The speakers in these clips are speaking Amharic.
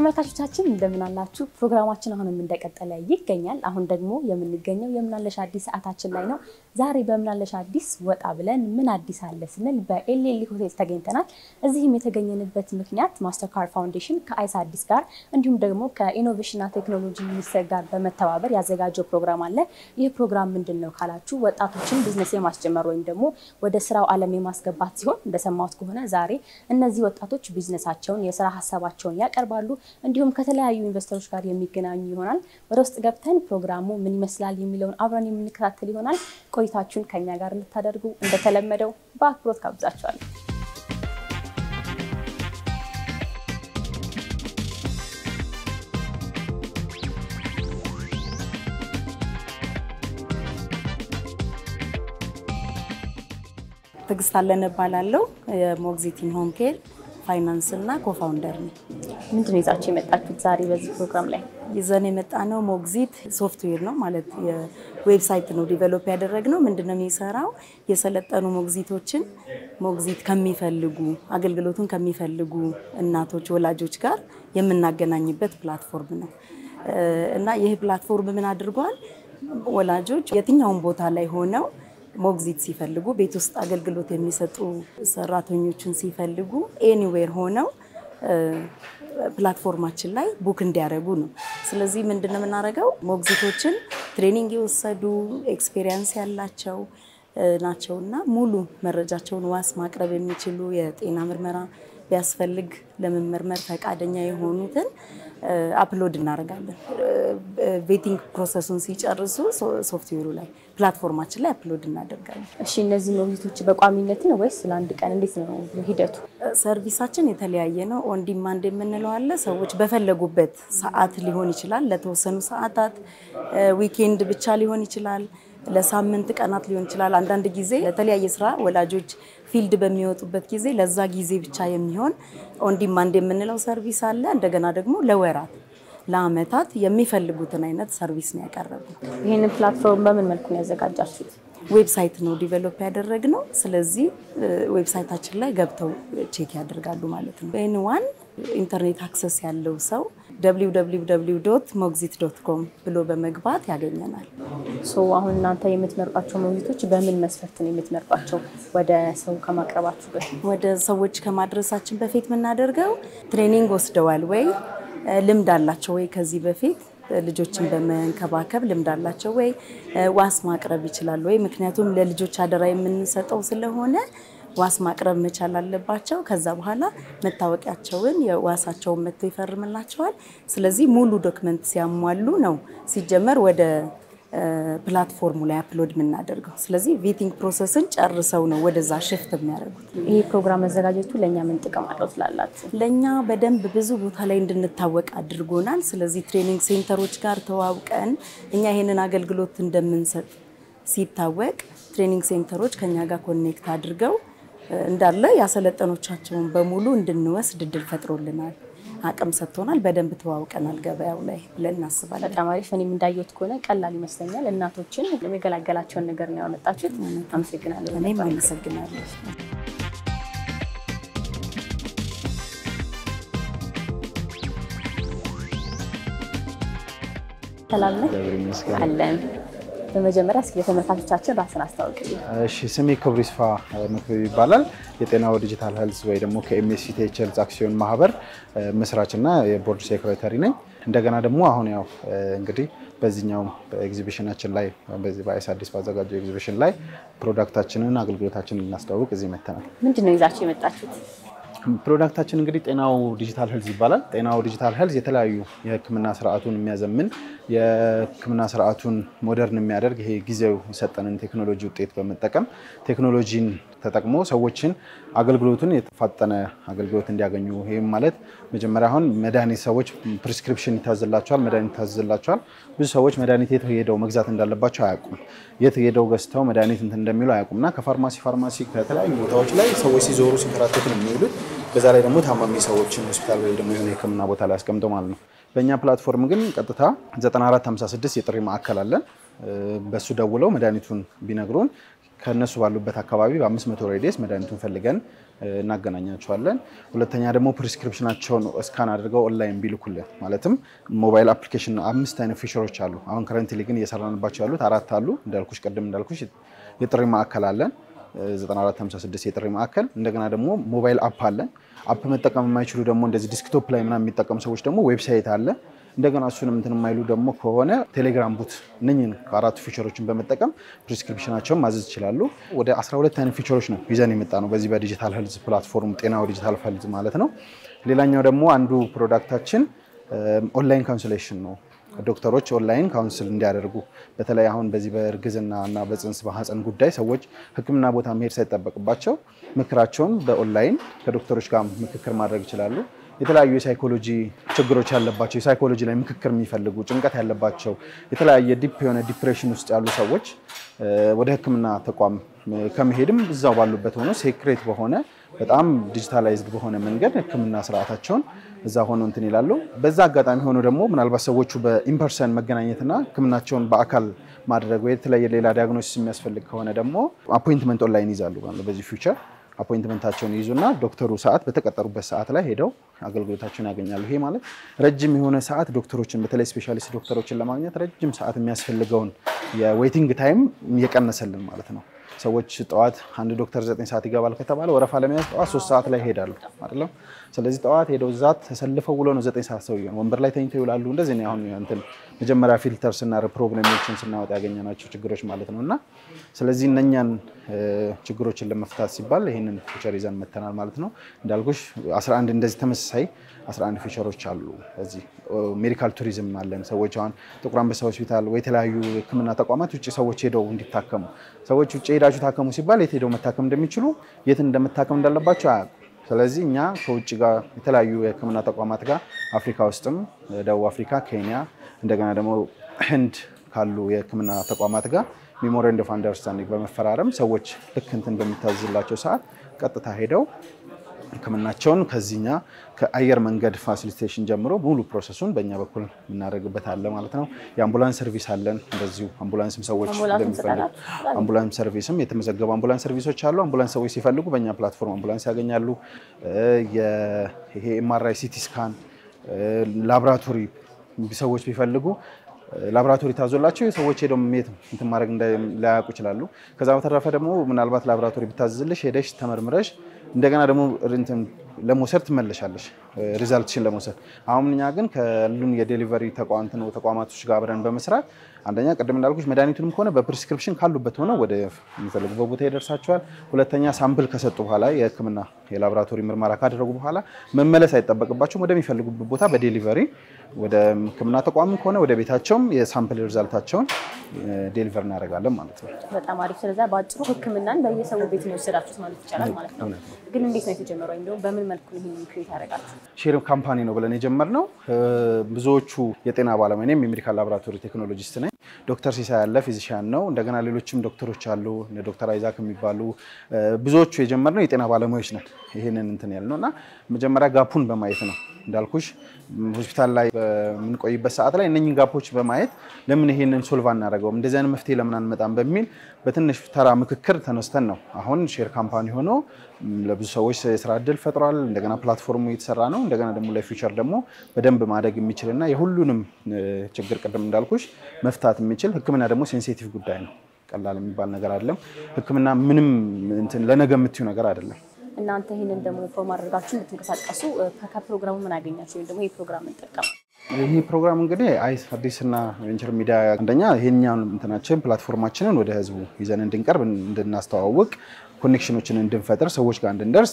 ተመልካቾቻችን እንደምን አላችሁ? ፕሮግራማችን አሁንም እንደቀጠለ ይገኛል። አሁን ደግሞ የምንገኘው የምናለሽ አዲስ ሰዓታችን ላይ ነው። ዛሬ በምናለሽ አዲስ ወጣ ብለን ምን አዲስ አለ ስንል በኤልኤል ሆቴል ተገኝተናል። እዚህም የተገኘንበት ምክንያት ማስተርካርድ ፋውንዴሽን ከአይስ አዲስ ጋር እንዲሁም ደግሞ ከኢኖቬሽንና ቴክኖሎጂ ሚኒስቴር ጋር በመተባበር ያዘጋጀው ፕሮግራም አለ። ይህ ፕሮግራም ምንድን ነው ካላችሁ ወጣቶችን ቢዝነስ የማስጀመር ወይም ደግሞ ወደ ስራው ዓለም የማስገባት ሲሆን እንደሰማሁት ከሆነ ዛሬ እነዚህ ወጣቶች ቢዝነሳቸውን የስራ ሀሳባቸውን ያቀርባሉ እንዲሁም ከተለያዩ ኢንቨስተሮች ጋር የሚገናኙ ይሆናል። ወደ ውስጥ ገብተን ፕሮግራሙ ምን ይመስላል የሚለውን አብረን የምንከታተል ይሆናል። ቆይታችሁን ከኛ ጋር እንድታደርጉ እንደተለመደው በአክብሮት ጋብዛችኋለሁ። ትዕግስት አለን እባላለሁ። የሞግዚቲን ሆም ኬር ፋይናንስ እና ኮፋውንደር ነው። ምንድን ነው ይዛችሁ የመጣችሁት ዛሬ በዚህ ፕሮግራም ላይ? ይዘን የመጣ ነው ሞግዚት ሶፍትዌር ነው ማለት የዌብሳይት ነው ዲቨሎፕ ያደረግነው። ምንድን ነው የሚሰራው? የሰለጠኑ ሞግዚቶችን ሞግዚት ከሚፈልጉ አገልግሎቱን ከሚፈልጉ እናቶች፣ ወላጆች ጋር የምናገናኝበት ፕላትፎርም ነው እና ይህ ፕላትፎርም ምን አድርጓል? ወላጆች የትኛውን ቦታ ላይ ሆነው ሞግዚት ሲፈልጉ ቤት ውስጥ አገልግሎት የሚሰጡ ሰራተኞችን ሲፈልጉ ኤኒዌር ሆነው ፕላትፎርማችን ላይ ቡክ እንዲያደርጉ ነው። ስለዚህ ምንድን ነው የምናደርገው? ሞግዚቶችን ትሬኒንግ የወሰዱ ኤክስፔሪየንስ ያላቸው ናቸው እና ሙሉ መረጃቸውን ዋስ ማቅረብ የሚችሉ የጤና ምርመራ ቢያስፈልግ ለመመርመር ፈቃደኛ የሆኑትን አፕሎድ እናደርጋለን። ቬቲንግ ፕሮሰሱን ሲጨርሱ ሶፍትዌሩ ላይ ፕላትፎርማችን ላይ አፕሎድ እናደርጋለን። እሺ እነዚህ ሞግዚቶች በቋሚነት ነው ወይስ ለአንድ ቀን እንዴት ነው ሂደቱ? ሰርቪሳችን የተለያየ ነው። ኦን ዲማንድ የምንለው አለ። ሰዎች በፈለጉበት ሰዓት ሊሆን ይችላል፣ ለተወሰኑ ሰዓታት፣ ዊኬንድ ብቻ ሊሆን ይችላል፣ ለሳምንት ቀናት ሊሆን ይችላል። አንዳንድ ጊዜ ለተለያየ ስራ ወላጆች ፊልድ በሚወጡበት ጊዜ ለዛ ጊዜ ብቻ የሚሆን ኦን ዲማንድ የምንለው ሰርቪስ አለ። እንደገና ደግሞ ለወራት ለአመታት የሚፈልጉትን አይነት ሰርቪስ ነው ያቀረብነው። ይህንን ፕላትፎርም በምን መልኩ ነው ያዘጋጃችሁት? ዌብሳይት ነው ዲቨሎፕ ያደረግነው። ስለዚህ ዌብሳይታችን ላይ ገብተው ቼክ ያደርጋሉ ማለት ነው። ኤን ዋን ኢንተርኔት አክሰስ ያለው ሰው ሞግዚት ዶት ኮም ብሎ በመግባት ያገኘናል። ሶ አሁን እናንተ የምትመርጧቸው ሞግዚቶች በምን መስፈርት ነው የምትመርጧቸው? ወደ ሰው ከማቅረባችሁ በፊት ወደ ሰዎች ከማድረሳችን በፊት የምናደርገው ትሬኒንግ ወስደዋል ወይ፣ ልምድ አላቸው ወይ፣ ከዚህ በፊት ልጆችን በመንከባከብ ልምድ አላቸው ወይ፣ ዋስ ማቅረብ ይችላሉ ወይ። ምክንያቱም ለልጆች አደራ የምንሰጠው ስለሆነ ዋስ ማቅረብ መቻል አለባቸው። ከዛ በኋላ መታወቂያቸውን የዋሳቸውን መጥቶ ይፈርምላቸዋል። ስለዚህ ሙሉ ዶክመንት ሲያሟሉ ነው ሲጀመር ወደ ፕላትፎርሙ ላይ አፕሎድ የምናደርገው። ስለዚህ ቬቲንግ ፕሮሰስን ጨርሰው ነው ወደዛ ሽፍት የሚያደርጉት። ይህ ፕሮግራም መዘጋጀቱ ለእኛ ምን ጥቅም አለው ትላላችሁ? ለእኛ በደንብ ብዙ ቦታ ላይ እንድንታወቅ አድርጎናል። ስለዚህ ትሬኒንግ ሴንተሮች ጋር ተዋውቀን እኛ ይሄንን አገልግሎት እንደምንሰጥ ሲታወቅ ትሬኒንግ ሴንተሮች ከኛ ጋር ኮኔክት አድርገው እንዳለ ያሰለጠኖቻቸውን በሙሉ እንድንወስድ እድል ፈጥሮልናል። አቅም ሰጥቶናል። በደንብ ተዋውቀናል ገበያው ላይ ብለን እናስባለን። በጣም አሪፍ። እኔም እንዳየሁት ከሆነ ቀላል ይመስለኛል። እናቶችን የሚገላገላቸውን ነገር ነው ያመጣችሁት። አመሰግናለሁ። እኔም አመሰግናለሁ። ሰላም ነህ? አለን። በመጀመሪያ እስኪ ለተመልካቾቻችን ራስን አስታውቅልኝ። እሺ ስሜ ክብሩ ይስፋ መክብብ ይባላል። የጤናው ዲጂታል ሄልዝ ወይ ደግሞ ከኤምኤስሲቲኤች ሄልዝ አክሲዮን ማህበር መስራችና የቦርድ ሴክሬታሪ ነኝ። እንደገና ደግሞ አሁን ያው እንግዲህ በዚህኛው በኤግዚቢሽናችን ላይ በዚህ በአይስ አዲስ ባዘጋጀው ኤግዚቢሽን ላይ ፕሮዳክታችንን አገልግሎታችንን ልናስተዋውቅ እዚህ መተናል። ምንድን ነው ይዛችሁ የመጣችሁት? ፕሮዳክታችን እንግዲህ ጤናው ዲጂታል ሄልዝ ይባላል። ጤናው ዲጂታል ሄልዝ የተለያዩ የሕክምና ስርዓቱን የሚያዘምን የሕክምና ስርዓቱን ሞደርን የሚያደርግ ይሄ ጊዜው የሰጠንን ቴክኖሎጂ ውጤት በመጠቀም ቴክኖሎጂን ተጠቅሞ ሰዎችን አገልግሎቱን የተፋጠነ አገልግሎት እንዲያገኙ ይህም ማለት መጀመሪያ አሁን መድኃኒት ሰዎች ፕሪስክሪፕሽን ይታዝላቸዋል፣ መድኃኒት ይታዝላቸዋል። ብዙ ሰዎች መድኃኒት የት ሄደው መግዛት እንዳለባቸው አያውቁም። የት ሄደው ገዝተው መድኃኒት እንትን እንደሚሉ አያውቁም እና ከፋርማሲ ፋርማሲ ከተለያዩ ቦታዎች ላይ ሰዎች ሲዞሩ ሲንከራተቱ ነው የሚውሉት። በዛ ላይ ደግሞ ታማሚ ሰዎችን ሆስፒታል ወይ ደግሞ የሆነ የህክምና ቦታ ላይ አስቀምጠው ማለት ነው። በእኛ ፕላትፎርም ግን ቀጥታ 9456 የጥሪ ማዕከል አለን። በሱ ደውለው መድኃኒቱን ቢነግሩን ከእነሱ ባሉበት አካባቢ በ500 ሬዲየስ መድኃኒቱን ፈልገን እናገናኛቸዋለን። ሁለተኛ ደግሞ ፕሪስክሪፕሽናቸውን እስካን አድርገው ኦንላይን ቢልኩልን ማለትም ሞባይል አፕሊኬሽን አምስት አይነት ፊቸሮች አሉ። አሁን ከረንትሊ ግን እየሰራንባቸው ያሉት አራት አሉ። እንዳልኩሽ ቅድም እንዳልኩሽ የጥሪ ማዕከል አለን 9456 የጥሪ ማዕከል። እንደገና ደግሞ ሞባይል አፕ አለን። አፕ መጠቀም የማይችሉ ደግሞ እንደዚህ ዲስክቶፕ ላይ ምናምን የሚጠቀሙ ሰዎች ደግሞ ዌብሳይት አለ። እንደገና እሱንም እንትን የማይሉ ደግሞ ከሆነ ቴሌግራም ቡት እነኝን ከአራቱ ፊቸሮችን በመጠቀም ፕሪስክሪፕሽናቸውን ማዘዝ ይችላሉ። ወደ 12 አይነት ፊቸሮች ነው ይዘን የመጣ ነው በዚህ በዲጂታል ሄልዝ ፕላትፎርም ጤናው ዲጂታል ሄልዝ ማለት ነው። ሌላኛው ደግሞ አንዱ ፕሮዳክታችን ኦንላይን ካውንስሌሽን ነው። ዶክተሮች ኦንላይን ካውንስል እንዲያደርጉ በተለይ አሁን በዚህ በእርግዝና እና በፅንስ በሐፀን ጉዳይ ሰዎች ሕክምና ቦታ መሄድ ሳይጠበቅባቸው ምክራቸውን በኦንላይን ከዶክተሮች ጋር ምክክር ማድረግ ይችላሉ። የተለያዩ የሳይኮሎጂ ችግሮች ያለባቸው የሳይኮሎጂ ላይ ምክክር የሚፈልጉ ጭንቀት ያለባቸው የተለያየ ዲፕ የሆነ ዲፕሬሽን ውስጥ ያሉ ሰዎች ወደ ሕክምና ተቋም ከመሄድም እዛው ባሉበት ሆኖ ሴክሬት በሆነ በጣም ዲጂታላይዝድ በሆነ መንገድ ሕክምና ስርዓታቸውን እዛ ሆኖ እንትን ይላሉ። በዛ አጋጣሚ ሆኖ ደግሞ ምናልባት ሰዎቹ በኢምፐርሰን መገናኘትና ሕክምናቸውን በአካል ማድረግ ወይ የተለያየ ሌላ ዲያግኖሲስ የሚያስፈልግ ከሆነ ደግሞ አፖይንትመንት ኦንላይን ይዛሉ በዚህ ፊውቸር አፖይንትመንታቸውን ይይዙና ዶክተሩ ሰዓት በተቀጠሩበት ሰዓት ላይ ሄደው አገልግሎታቸውን ያገኛሉ። ይሄ ማለት ረጅም የሆነ ሰዓት ዶክተሮችን በተለይ ስፔሻሊስት ዶክተሮችን ለማግኘት ረጅም ሰዓት የሚያስፈልገውን የዌይቲንግ ታይም እየቀነሰልን ማለት ነው። ሰዎች ጠዋት አንድ ዶክተር ዘጠኝ ሰዓት ይገባል ከተባለ ወረፋ ለመያዝ ጠዋት ሶስት ሰዓት ላይ ይሄዳሉ አይደለም። ስለዚህ ጠዋት ሄደው እዛ ተሰልፈው ውሎ ነው ዘጠኝ ሰዓት ሰው ወንበር ላይ ተኝተው ይውላሉ። እንደዚህ ነው አሁን እንትን መጀመሪያ ፊልተር ስናደርግ ፕሮብሌሞችን ስናወጣ ያገኘናቸው ችግሮች ማለት ነው። እና ስለዚህ እነኛን ችግሮችን ለመፍታት ሲባል ይህንን ፊቸር ይዘን መተናል ማለት ነው። እንዳልኩሽ 11 እንደዚህ ተመሳሳይ 11 ፊቸሮች አሉ። እዚህ ሜዲካል ቱሪዝም አለን። ሰዎች አሁን ጥቁር አንበሳ ሆስፒታል ወይ የተለያዩ ሕክምና ተቋማት ውጭ ሰዎች ሄደው እንዲታከሙ ሰዎች ውጭ ሄዳችሁ ታከሙ ሲባል የት ሄደው መታከም እንደሚችሉ የት እንደመታከም እንዳለባቸው አያውቁም። ስለዚህ እኛ ከውጭ ጋር የተለያዩ የሕክምና ተቋማት ጋር አፍሪካ ውስጥም ደቡብ አፍሪካ፣ ኬንያ እንደገና ደግሞ ህንድ ካሉ የሕክምና ተቋማት ጋር ሜሞራንደም ኦፍ አንደርስታንዲንግ በመፈራረም ሰዎች ልክ እንትን በሚታዝላቸው ሰዓት ቀጥታ ሄደው ህክምናቸውን ከዚህኛ ከአየር መንገድ ፋሲሊቴሽን ጀምሮ ሙሉ ፕሮሰሱን በእኛ በኩል የምናደርግበት አለ ማለት ነው። የአምቡላንስ ሰርቪስ አለን። እንደዚሁ አምቡላንስም ሰዎች እንደሚፈልጉ አምቡላንስ ሰርቪስም የተመዘገቡ አምቡላንስ ሰርቪሶች አሉ። አምቡላንስ ሰዎች ሲፈልጉ በእኛ ፕላትፎርም አምቡላንስ ያገኛሉ። ይሄ ኤምአርአይ፣ ሲቲ ስካን፣ ላቦራቶሪ ሰዎች ቢፈልጉ ላቦራቶሪ ታዞላቸው ሰዎች ሄደው ሜት እንትን ማድረግ ላያውቁ ይችላሉ። ከዛ በተረፈ ደግሞ ምናልባት ላቦራቶሪ ብታዝልሽ ሄደሽ ተመርምረሽ እንደገና ደግሞ እንትን ለመውሰድ ትመለሻለሽ ሪዛልትሽን ለመውሰድ። አሁን እኛ ግን ከሉን የዴሊቨሪ ተቋማቶች ጋር አብረን በመስራት አንደኛ ቅድም እንዳልኩሽ መድኃኒቱንም ከሆነ በፕሪስክሪፕሽን ካሉበት ሆነው ወደ የሚፈልጉበት ቦታ ይደርሳቸዋል። ሁለተኛ ሳምፕል ከሰጡ በኋላ የሕክምና የላቦራቶሪ ምርመራ ካደረጉ በኋላ መመለስ አይጠበቅባቸውም። ወደሚፈልጉበት ቦታ በዴሊቨሪ ወደ ሕክምና ተቋምም ከሆነ ወደ ቤታቸውም የሳምፕል ሪዛልታቸውን ዴሊቨር እናደርጋለን ማለት ነው። በጣም አሪፍ። ስለዛ በአጭሩ ሕክምናን በየሰው ቤት ነው የወሰዳችሁት ማለት ይቻላል ማለት ነው። ግን እንዴት ነው የተጀመረው? ወይም ደግሞ በምን መልኩ ይህን ክሬት ያደረጋችሁ? ሼር ካምፓኒ ነው ብለን የጀመርነው ብዙዎቹ የጤና ባለሙያ እኔም የሜዲካል ላቦራቶሪ ቴክኖሎጂስት ነኝ። ዶክተር ሲሳይ ያለ ፊዚሽያን ነው። እንደገና ሌሎችም ዶክተሮች አሉ እነ ዶክተር አይዛክ የሚባሉ ብዙዎቹ የጀመርነው የጤና ባለሙያዎች ነን። ይህንን እንትን ያልነው እና መጀመሪያ ጋፑን በማየት ነው እንዳልኩሽ ሆስፒታል ላይ በምንቆይበት ሰዓት ላይ እነኝን ጋፖች በማየት ለምን ይሄንን ሶልቭ አናደርገውም እንደዚህ አይነት መፍትሄ ለምን አንመጣም በሚል በትንሽ ተራ ምክክር ተነስተን ነው አሁን ሼር ካምፓኒ ሆኖ ለብዙ ሰዎች የስራ እድል ፈጥሯል። እንደገና ፕላትፎርሙ እየተሰራ ነው። እንደገና ደግሞ ለፊውቸር ደግሞ በደንብ ማደግ የሚችልና የሁሉንም ችግር ቅድም እንዳልኩሽ መፍታት የሚችል ሕክምና ደግሞ ሴንሲቲቭ ጉዳይ ነው። ቀላል የሚባል ነገር አይደለም። ሕክምና ምንም እንትን ለነገ የምትዩ ነገር አይደለም። እናንተ ይህንን ደግሞ በማድረጋችሁ እንድትንቀሳቀሱ ከፕሮግራሙ ምን አገኛችሁ? ወይም ደግሞ ይህ ፕሮግራም እንጠቀም ይህ ፕሮግራም እንግዲህ አይስ አዲስና ቬንቸር ሚዲያ አንደኛ ይሄኛውን እንትናችን ፕላትፎርማችንን ወደ ህዝቡ ይዘን እንድንቀርብ እንድናስተዋውቅ ኮኔክሽኖችን እንድንፈጥር ሰዎች ጋር እንድንደርስ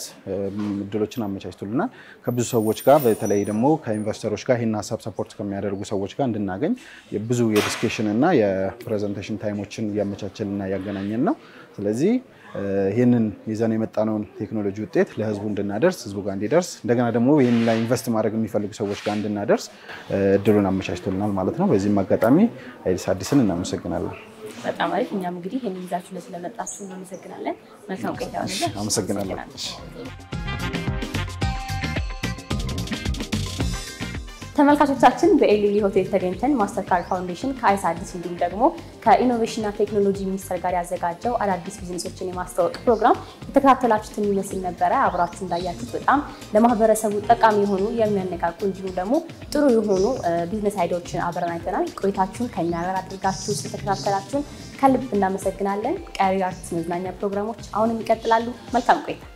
እድሎችን አመቻችቶልናል። ከብዙ ሰዎች ጋር በተለይ ደግሞ ከኢንቨስተሮች ጋር ይህን ሀሳብ ሰፖርት ከሚያደርጉ ሰዎች ጋር እንድናገኝ ብዙ የዲስኬሽን እና የፕሬዘንቴሽን ታይሞችን እያመቻቸልና እያገናኘን ነው። ስለዚህ ይህንን ይዘን የመጣነውን ቴክኖሎጂ ውጤት ለህዝቡ እንድናደርስ ህዝቡ ጋር እንዲደርስ እንደገና ደግሞ ይህን ላይ ኢንቨስት ማድረግ የሚፈልጉ ሰዎች ጋር እንድናደርስ እድሉን አመቻችቶልናል ማለት ነው። በዚህም አጋጣሚ አይዲስ አዲስን እናመሰግናለን። በጣም አሪፍ። እኛም እንግዲህ ይህን ይዛችሁ ስለመጣችሁ እናመሰግናለን። መልካም ቆይታ ይሆንልህ። አመሰግናለሁ። ተመልካቾቻችን በኤልሊ ሆቴል ተገኝተን ማስተርካርድ ፋውንዴሽን ከአይስ አዲስ እንዲሁም ደግሞ ከኢኖቬሽንና ቴክኖሎጂ ሚኒስቴር ጋር ያዘጋጀው አዳዲስ ቢዝነሶችን የማስተዋወቅ ፕሮግራም የተከታተላችሁትን ይመስል ነበረ። አብራችሁ እንዳያችሁት በጣም ለማህበረሰቡ ጠቃሚ የሆኑ የሚያነቃቁ እንዲሁም ደግሞ ጥሩ የሆኑ ቢዝነስ አይዲያዎችን አብረን አይተናል። ቆይታችሁን ከኛ ጋር አድርጋችሁ ስለተከታተላችሁን ከልብ እናመሰግናለን። ቀሪ አርትስ መዝናኛ ፕሮግራሞች አሁንም ይቀጥላሉ። መልካም ቆይታ